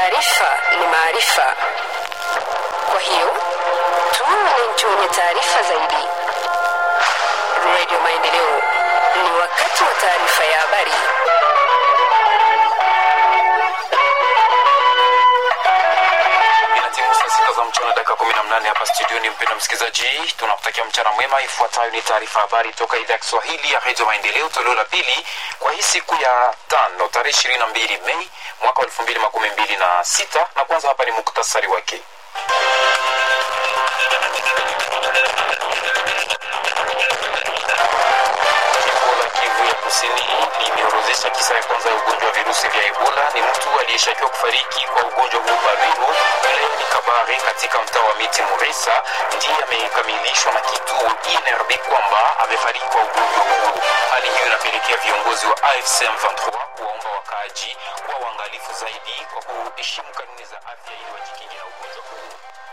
Taarifa ni maarifa, kwa hiyo tuwe wananchi wenye taarifa zaidi. Radio Maendeleo, ni wakati wa taarifa ya habari. Inatimu saa sita za mchana dakika kumi na mnane hapa studioni. Mpendwa msikilizaji, tunakutakia mchana mwema. Ifuatayo ni taarifa habari toka idhaa ya Kiswahili ya redio Maendeleo, toleo la pili kwa hii siku ya tano tarehe ishirini na mbili Mei mwaka wa elfu mbili makumi mbili na sita na kwanza hapa ni muktasari wake. Jimbo la Kivu ya Kusini limeorozesha kisa ya kwanza ya ugonjwa wa virusi vya Ebola. Ni mtu aliyeshakiwa kufariki kwa ugonjwa huu Bariro wilayani Kabare katika mtaa wa Miti Muresa, ndiye amekamilishwa na kituo INRB kwamba amefariki kwa ugonjwa huu. Hali hiyo inapelekea viongozi wa AFC M23 kuwaomba wakaaji kuwa waangalifu zaidi kwa kuheshimu kanuni za afya ili wajikinge na ugonjwa huu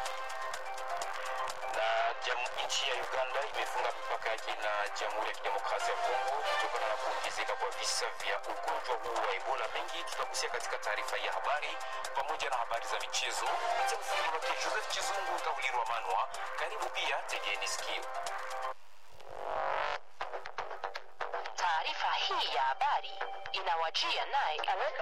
na jam- nchi ya Uganda imefunga mipaka yake na Jamhuri ya Kidemokrasia ya Kongo kutokana na kuongezeka kwa visa vya ugonjwa huu wa Ebola. Mengi tutagusia katika taarifa hii ya habari pamoja na habari za michezo. Kupitia ufundi wake Joseph Chizungu Kaulirwa Manwa. Karibu pia, tegeni sikio. Taarifa hii ya habari inawajia naye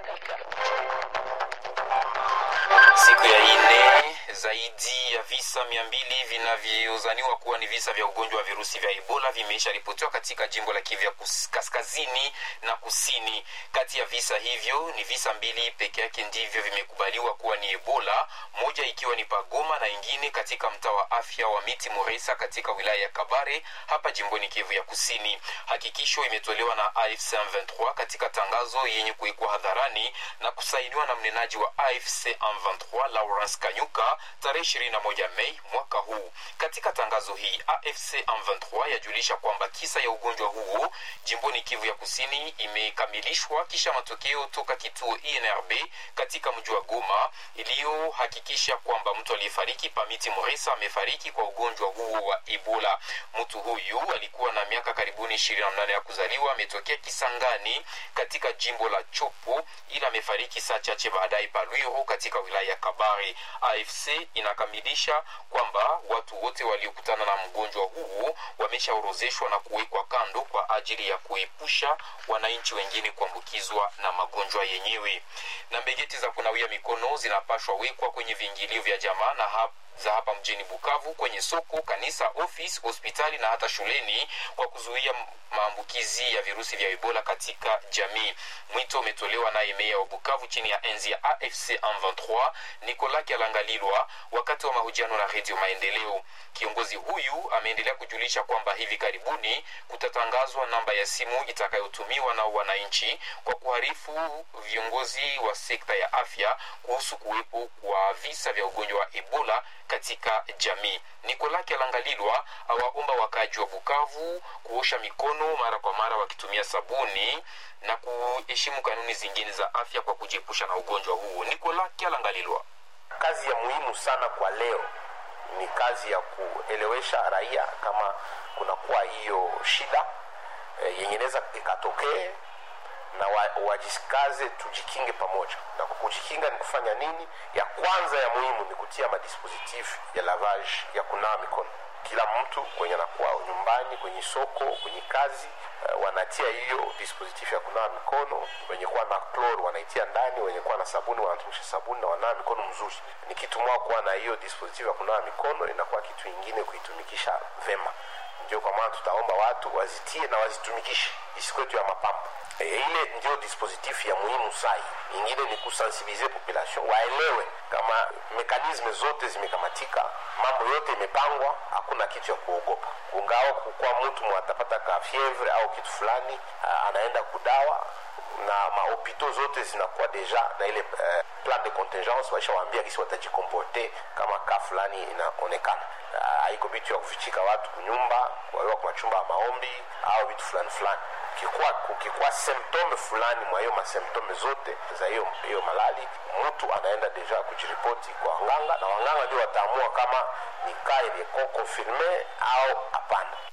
Siku ya ine zaidi ya visa mia mbili vinavyozaniwa kuwa ni visa vya ugonjwa wa virusi vya Ebola vimeisha ripotiwa katika jimbo la Kivu ya kus- kaskazini na kusini. Kati ya visa hivyo ni visa mbili peke yake ndivyo vimekubaliwa kuwa ni Ebola, moja ikiwa ni Pagoma na ingine katika mtaa wa afya wa Miti Moresa katika wilaya ya Kabare hapa jimboni Kivu ya kusini. Hakikisho imetolewa na AFC M23 katika tangazo yenye kuwekwa hadharani na kusainiwa na mnenaji wa AFC M23 Lawrence Kanyuka tarehe 21 Mei mwaka huu. Katika tangazo hii AFC M23 yajulisha kwamba kisa ya ugonjwa huo jimboni Kivu ya kusini imekamilishwa kisha matokeo toka kituo INRB katika mji wa Goma iliyohakikisha kwamba mtu aliyefariki Pamiti Moresa amefariki kwa ugonjwa huo wa Ebola. Mtu huyu alikuwa na miaka karibuni 28 ya kuzaliwa, ametokea Kisangani katika jimbo la Chopo, ila amefariki saa chache baadaye Palwiro katika wilaya ya Kabare. AFC inakamilisha kwamba watu wote waliokutana na mgonjwa huo wameshaorozeshwa na kuwekwa kando kwa ajili ya kuepusha wananchi wengine kuambukizwa na magonjwa yenyewe. Na mbegeti za kunawia mikono zinapashwa wekwa kwenye viingilio vya jamaa na hapa za hapa mjini Bukavu, kwenye soko, kanisa, ofisi, hospitali na hata shuleni kwa kuzuia maambukizi ya virusi vya Ebola katika jamii. Mwito umetolewa naye meya wa Bukavu chini ya enzi ya AFC M23 Nicolas Kialangalilwa wakati wa mahojiano na Redio Maendeleo. Kiongozi huyu ameendelea kujulisha kwamba hivi karibuni kutatangazwa namba ya simu itakayotumiwa na wananchi kwa kuharifu viongozi wa sekta ya afya kuhusu kuwepo kwa visa vya ugonjwa wa Ebola katika jamii. Nicolas Kialangalilwa awaomba wakaaji wa Bukavu kuosha mikono mara kwa mara wakitumia sabuni na kuheshimu kanuni zingine za afya kwa kujiepusha na ugonjwa huu. Nicolas Kialangalilwa. kazi ya muhimu sana kwa leo ni kazi ya kuelewesha raia kama kunakuwa hiyo shida e, yenye inaweza ikatokee na wa, wajikaze tujikinge pamoja na kwa kujikinga ni kufanya nini ya kwanza ya muhimu ni kutia madispositif ya lavage ya kunawa mikono kila mtu kwenye anakuwa nyumbani kwenye soko kwenye kazi uh, wanatia hiyo dispositif ya kunawa mikono wenye kuwa na chlor wanaitia ndani wenye kuwa na sabuni wanatumisha sabuni na wanawa mikono mzuri ni kitu mwa kuwa na hiyo dispositif ya kunawa mikono inakuwa kitu ingine kuitumikisha vema ndio kwa maana tutaomba watu wazitie na wazitumikishe isikwetu ya mapambo e, ile ndio dispositif ya muhimu sai ingine ni kusensibilize population waelewe kama mekanisme zote zimekamatika mambo yote imepangwa hakuna kitu ya kuogopa kungawa kukuwa mtu mwatapata ka fievre au kitu fulani a, anaenda kudawa na mahopito zote zinakuwa deja na ile uh, plan de contingence waishawaambia kisi watajikomporte kama ka fulani inaonekana haiko uh, vitu ya kufichika watu kunyumba wawewa kwa machumba ya maombi au vitu fulani fulani kukikuwa, kukikuwa symptome fulani mwa hiyo masymptome zote za hiyo hiyo malali mtu anaenda deja kujiripoti kwa wanganga na wanganga ndio wataamua kama ni kaa iliyeko confirme au hapana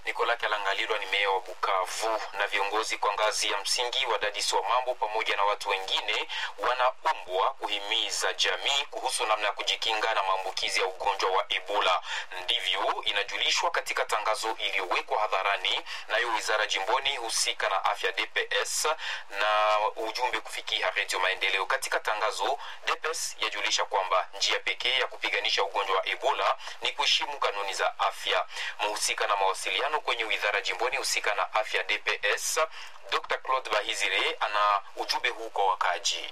Nikola Kalangalilwa ni meya wa Bukavu na viongozi kwa ngazi ya msingi, wadadisi wa mambo pamoja na watu wengine wanaombwa kuhimiza jamii kuhusu namna ya kujikinga na maambukizi ya ugonjwa wa Ebola. Ndivyo inajulishwa katika tangazo iliyowekwa hadharani nayo wizara jimboni husika na afya DPS na ujumbe kufikia Redio Maendeleo. Katika tangazo, DPS yajulisha kwamba njia pekee ya kupiganisha ugonjwa wa Ebola ni kuheshimu kanuni za afya. Mhusika na mawasiliano kwenye wizara jimboni husika na afya DPS, Dr. Claude Bahizire ana ujumbe huu kwa wakaji.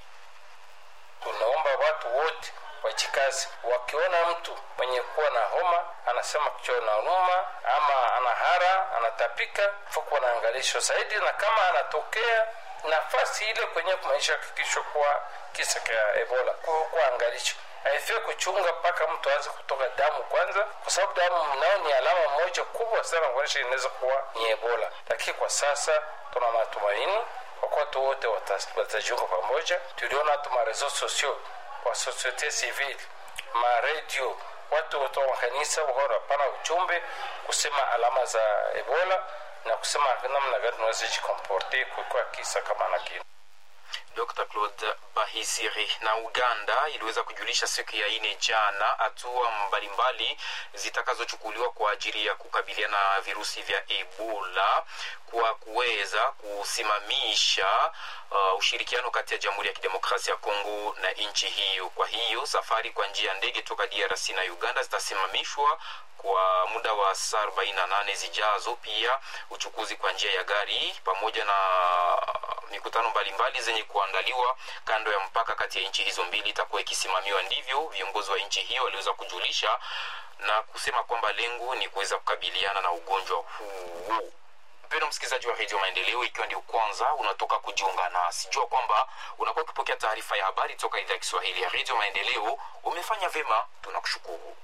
Tunaomba watu wote wajikazi, wakiona mtu mwenye kuwa na homa anasema kichwa nauma ama anahara anatapika, fuku wanaangalishwa zaidi, na kama anatokea nafasi ile kwenye kumaisha hakikisho kuwa kisa cha Ebola kuangalisho haifai kuchunga mpaka mtu aanze kutoka damu kwanza, kwa sababu damu nao ni alama moja kubwa sana kuonyesha inaweza kuwa ni Ebola. Lakini kwa sasa tuna matumaini kwa kuwa watu wote watajiunga pamoja. Tuliona hata marezo sosio kwa societe civile, maredio, watu wote wa makanisa wakawa wanapana ujumbe kusema alama za Ebola na kusema namna gani tunaweza jikomporte kukiwa kisa kama na kile. Dr. Claude Bahisiri. Na Uganda iliweza kujulisha siku ya ine jana hatua mbalimbali zitakazochukuliwa kwa ajili ya kukabiliana na virusi vya Ebola kwa kuweza kusimamisha uh, ushirikiano kati ya Jamhuri ya Kidemokrasia ya Kongo na nchi hiyo. Kwa hiyo safari kwa njia ya ndege toka DRC na Uganda zitasimamishwa kwa muda wa saa 48 zijazo. Pia uchukuzi kwa njia ya gari pamoja na mikutano mbalimbali zenye kuandaliwa kando ya mpaka kati ya nchi hizo mbili itakuwa ikisimamiwa. Ndivyo viongozi wa nchi hiyo waliweza kujulisha na kusema kwamba lengo ni kuweza kukabiliana na ugonjwa huu. Mpendwa msikilizaji wa redio Maendeleo, ikiwa ndio kwanza unatoka kujiunga nasi, jua kwamba unakuwa ukipokea taarifa ya habari toka idhaa ya Kiswahili ya redio Maendeleo. Umefanya vyema, tunakushukuru.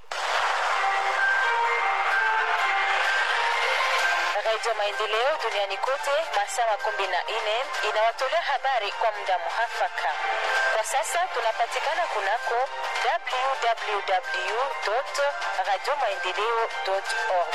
Redio Maendeleo duniani kote masaa makumi na nne inawatolea habari kwa muda muhafaka. Kwa sasa tunapatikana kunako www radio maendeleo org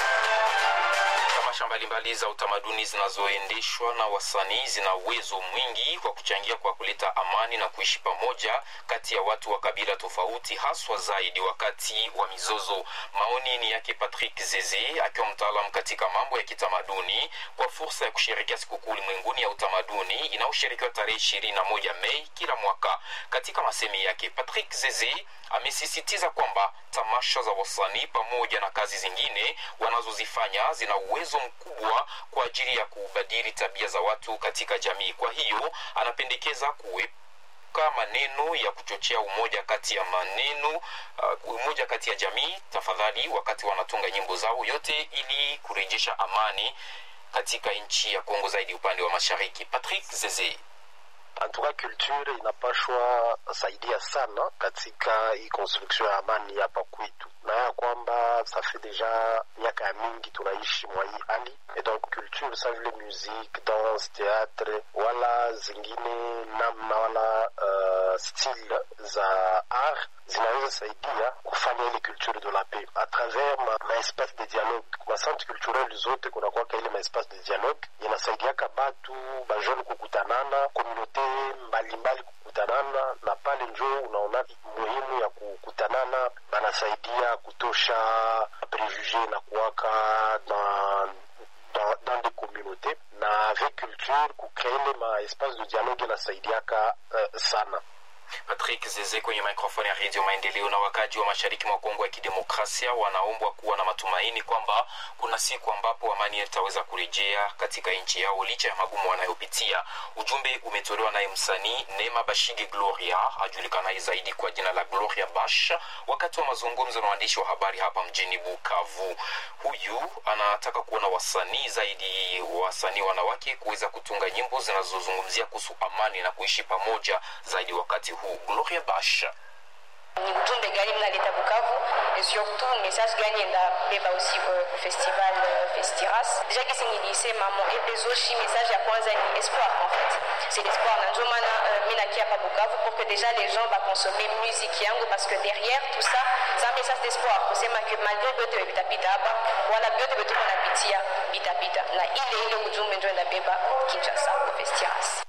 tamasha mbalimbali za utamaduni zinazoendeshwa na wasanii zina uwezo mwingi wa kuchangia kwa kuleta amani na kuishi pamoja kati ya watu wa kabila tofauti, haswa zaidi wakati wa mizozo. Maoni ni yake Patrick Zeze akiwa mtaalamu katika mambo ya kitamaduni kwa fursa ya kusherekea sikukuu ulimwenguni ya utamaduni inayosherekewa tarehe ishirini na moja Mei kila mwaka. Katika masemi yake, Patrick Zeze amesisitiza kwamba tamasha za wasanii pamoja na kazi zingine wanazozifanya zina uwezo mkubwa kwa ajili ya kubadili tabia za watu katika jamii. Kwa hiyo anapendekeza kuwepuka maneno ya kuchochea umoja kati ya maneno uh, umoja kati ya jamii, tafadhali, wakati wanatunga nyimbo zao, yote ili kurejesha amani katika nchi ya Kongo, zaidi upande wa mashariki. Patrick Zeze antuka culture inapashwa saidia sana katika hii construction ya amani hapa kwetu, na ya kwamba safi deja miaka ya mingi tunaishi mwa hii hali et donc culture sa vile musique, danse, théâtre wala zingine namna wala uh, style za art zinaweza saidia kufanya ile culture de la paix à travers ma, ma espace de dialogue ma centre culturel zote kunakwaka ile ma espace de dialogue inasaidiaka batu bajone kukutanana komunote mbalimbali kukutanana na pale njo unaona muhimu ya kukutanana banasaidia kutosha prejuge na kuwaka dans, dans, dans des communautés na avec culture kucree ile ma espace de dialogue inasaidiaka uh, sana Patrick Zeze kwenye mikrofoni ya redio Maendeleo. Na wakaji wa mashariki mwa Kongo ya Kidemokrasia wanaombwa kuwa na matumaini kwamba kuna siku ambapo amani itaweza kurejea katika nchi yao licha ya magumu wanayopitia. Ujumbe umetolewa naye msanii Neema Bashige Gloria ajulikanaye zaidi kwa jina la Gloria Bash wakati wa mazungumzo na waandishi wa habari hapa mjini Bukavu. Huyu anataka kuona wasanii zaidi, wasanii wanawake kuweza kutunga nyimbo zinazozungumzia kuhusu amani na kuishi pamoja zaidi wakati huu. Gloria Bash ni ujumbe gani mnaleta Bukavu et surtout message gani endabeba aussi ku festival Festiras. Déjà kisi nilisema mon epezoshi message ya kwanza ni espoir en fait. C'est l'espoir na ndio maana uh, mimi nakia hapa Bukavu pour que déjà les gens va consommer musique yangu parce que derrière tout ça c'est un message d'espoir kusema que malgré vyote vitapita hapa wala vyote vitu tunapitia vitapita na ile ile ujumbe ndio ndabeba Kinshasa Festiras.